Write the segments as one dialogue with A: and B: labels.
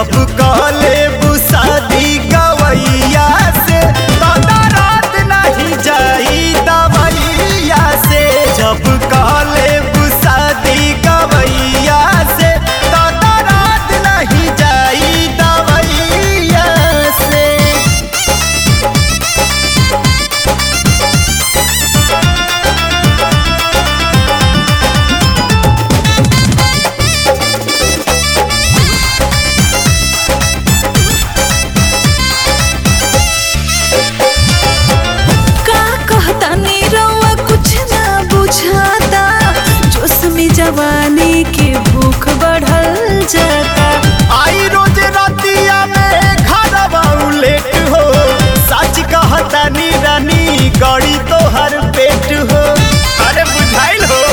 A: जब कहले शादी गवैया से तो रात नहीं जाई दवैया से जब कहले शादी गवैया से तो रात नहीं जाई दवैया से
B: का कहता नीरवा कुछ ना बुझाता जोश में जवानी के भूख बढ़ल जाता
A: आई रोज रतिया में घरवा लेट हो सच कहता नी रानी गड़ी तो हर पेट हो अरे बुझाइल हो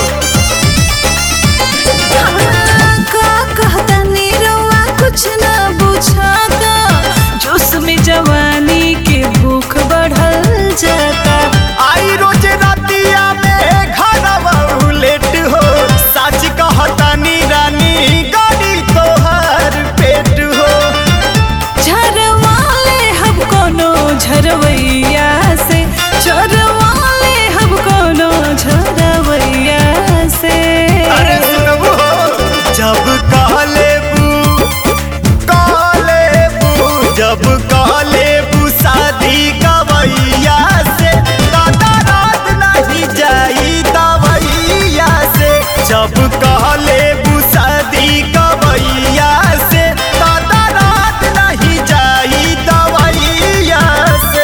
B: हाँ, का कहता नीरवा कुछ ना बुझाता जोश में जवानी के भूख बढ़ल जाता
A: आई रोज रतिया में घरवा लेट हो सच कहता नी रानी गड़ी तो हर पेट हो
B: झरवाले हम कोनो झरवैया से झरवाले हम कोनो झरवैया से
A: अरे सुनबू जब कहले बू कहले बू जब कहले बू शादी गवैया से दादा रात नहीं जाई दवैया से जब कहले बू शादी गवैया से दादा रात नहीं जाई दवैया से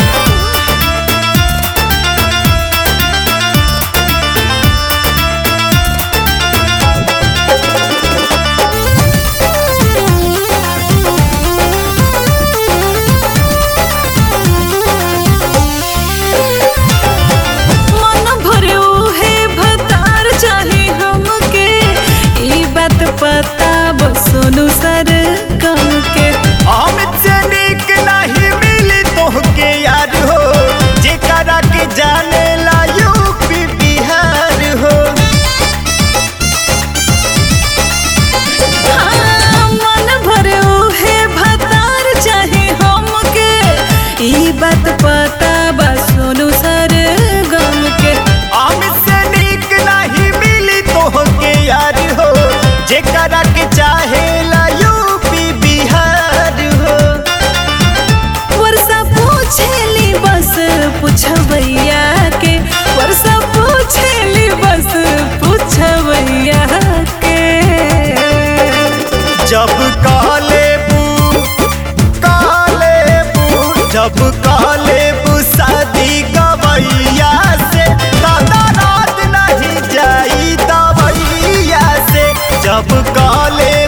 B: मन भरे उहे भतार चाहे हमके ई बात पता बसोनु सर कम के
A: अमित से नीक नहीं मिली तोहके यार हो जेकरा के जाने ला यूपी बिहार हो
B: हाँ, मन भरे उहे भतार चाहे हमके ई बात पता बसोनु सर गम के
A: अमित से नीक नहीं मिली तोहके यार हो जेकरा के चाहे ला यूपी बिहार हो
B: वर्षा पूछेली बस पूछबैया के वर्षा पूछेली बस पूछबैया के
A: जब कहले बू कहले बू जब कहले बू शादी गवैया से दादा रात नहीं जाई दवैया से जब कहले